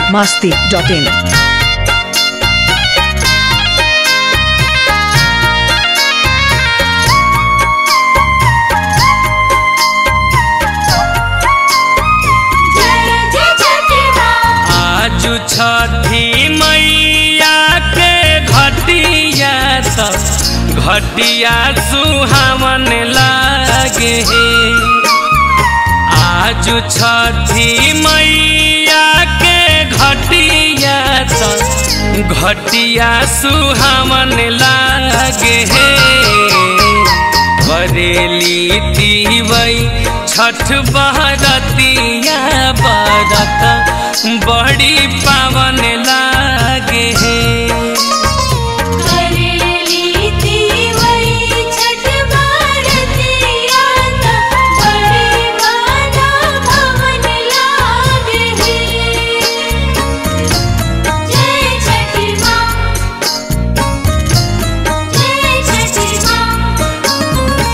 biharmasti.in आज छठी मैया के घटिया त घटिया सुहावन लागे आज छठी मैया के घटिया त घटिया सुहावन लागे बरेली तीवई छठ बहरतिया बरत बड़ी पावन लागे करेली तीवई छठ भारतिया त बड़े माना भवन लागे जय छठी माँ जय छठी माँ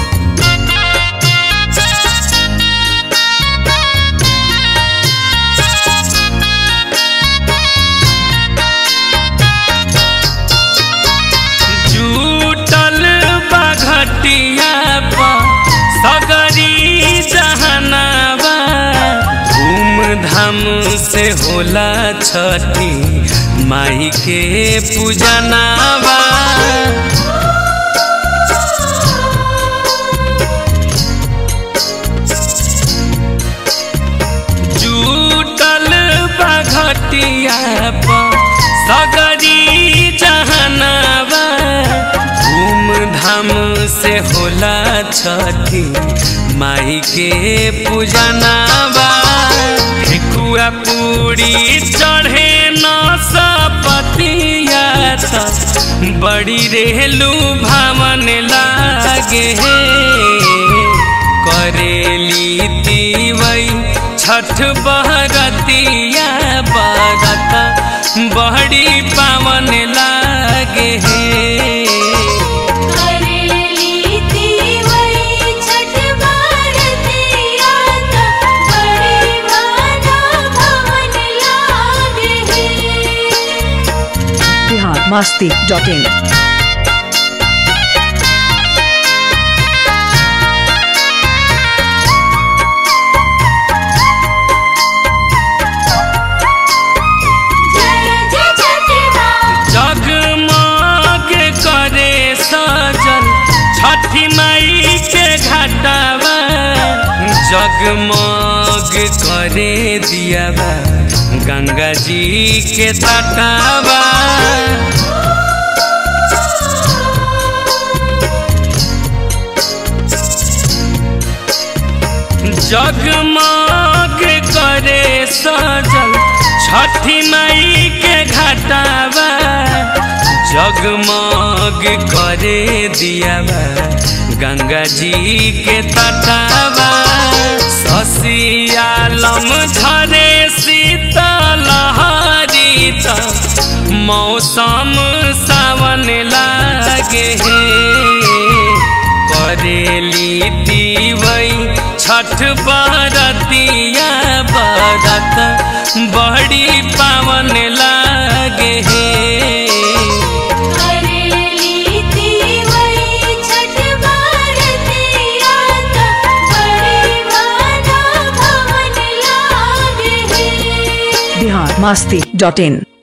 जुटल बाघटिया पर सगरी जहनावा धूमधाम से होला छठी माई के पूजनावा जुटल बाघटिया पर सगरी जहनावा धूमधाम से होला छठी माई के पूजनावा ठेकुआ पूरी चढ़े न सपतिया त बड़ी रेलू भावन लागे करेली तीवई छठ बहरतिया बरत बड़ी पावन लागे करेली तीवई छठ भारतिया त बड़े माना भवन लागे biharmasti.in जय जय छठी माँ जगमग करे सजल छठी माई के घाटावा जगमग करे दियावा गंगा जी के तटावा जगमग करे सजल छठी माई के घाटावा जगमग करे दियावा गंगा जी के तटावा ससियालम झरे शीतल हरी त मौसम सावन लागे करेली तीवई छठ बरतिया बरत बड़ी पावन लागे करेली तीवई छठ भारतिया त बड़े माना भवन लागे biharmasti.in